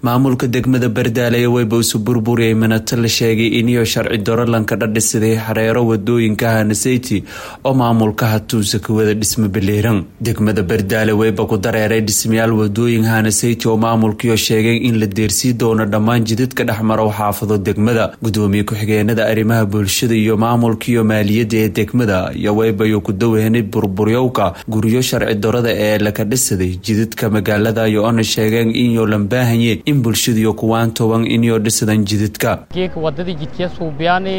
maamulka degmada bardaale weyba isu burburiyay minato la sheegay iniyo sharci dorolanka dhadhisiday xareero wadooyinka hanaseyti oo maamulka hatuusa ka wada dhisma baleeran degmada bardaale weyba ku dareeray dhismayaal wadooyin hanaseyti oo maamulkiio sheegay in la deersii doono dhammaan jidadka dhexmaro xaafado degmada gudoomiye ku-xigeenada arrimaha bulshada iyo maamulkiiyo maaliyadda ee degmada iyo weybayo ku dawehnay burburyowka guryo sharci darada ee laka dhisaday jidadka magaalada iyo ona sheegeen inyo lambaahanye in bulshadiyo kuwaan toban inyo dhisadan jidadka geeka wadadii jidkee suubiyaani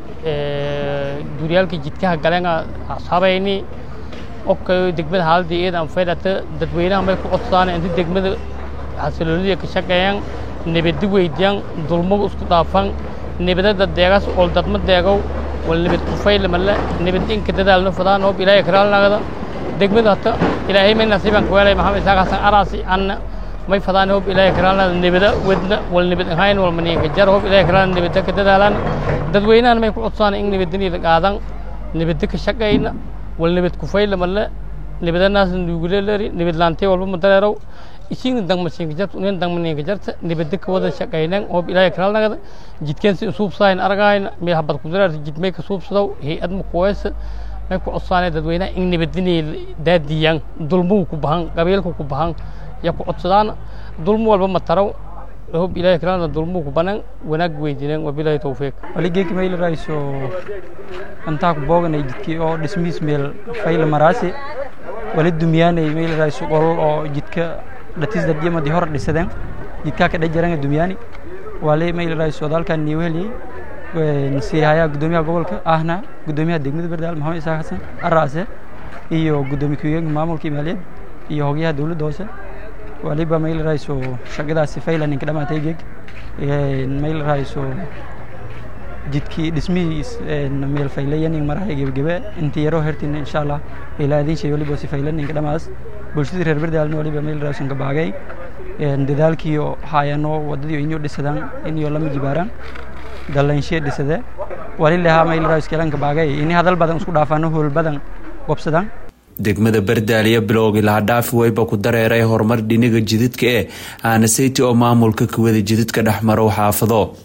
duuryaalka jidkaha galeen habayni ok degmada haaladii eedan faydhata dadweynaha may ku codsaan inta degmada xasiloonida ka shaqeeyaan nabadi weydiyaan dulmagu isku dhaafan nabadada deegaas ol dadma deegow wal nabad kufaylamale nabad inka dadaalno fadaan hoob ilaahay karaalnagada degmada hata ilaahay may nasiiban kuweelay maxamed isaaq xasan araasi anna may fadaan hoob ilaahay karaalnada nabada wedna wal nabad ahayn wal maniinka jar hoob ilaahay karaalna nabada ka dadaalaan dadweynahan may ku codsaan in nabadini la qaadan nabada ka shaqayna wal nabad kufaylamale nabadanaas nuguleleri nabad laantay walba madareerow isiina dangmasiinka jarta unin dangmaniinka jarta nabada ka wada shaqaynan hoob ilaahay karaalnagada jidkeen si suubsahayn aragayna may habad kudaraarta jidmay ka suubsadow hay-ad makuweesa may ku codsaanay dadweynaha in nabadinay daadiyaan dulmuhu ku bahan qabiilka ku bahan ya ku codsadaan dulmo walba ma taraw hoob ilaahay karaalna dulmuhu ku banan wanaag weydiineen wabilaahi towfiiq waligeyka mayla rayso antaa ku booganay jidkii oo dhismihiis meel fayla maraasi wali dumyaanay mayla rayso qolol oo jidka dhatis dadyamadii hore dhisadeen jidkaa ka dhajaranga dumyaani wali mayla rayso dalkan niiw heliyey siihayaa guddoomiyaha gobolka ahna guddoomiyaha degmada bardaal maxamed isaaq xasan araase iyo guddoomiye ku-xigeenka maamulka maaliyad iyo hogyaha dowladda hoose waliba mayla rayso shaqadaasi fayla ninka dhamaatay geeg mayla rayso jidkii dhismihiis meel faylayanin marahay gebagebe inta yaroo hertin insha allah ilaadin shay waliba si faylaninka dhamaas bulshadii reer bardaalna waliba mayla rayson ka baagay dadaalkiyo haayano wadadii inyo dhisadaan inyo lama jibaaraan dalanshe dhisade walilahaa mayla rayskeelanka baagay ini hadal badan isku dhaafano hool badan wabsadaan degmada bardaaliya bilowgii lahadhaafi weyba ku dareeray horumar dhiniga jidadka ee aanaseyty oo maamulka kuwada jidadka dhexmarow xaafado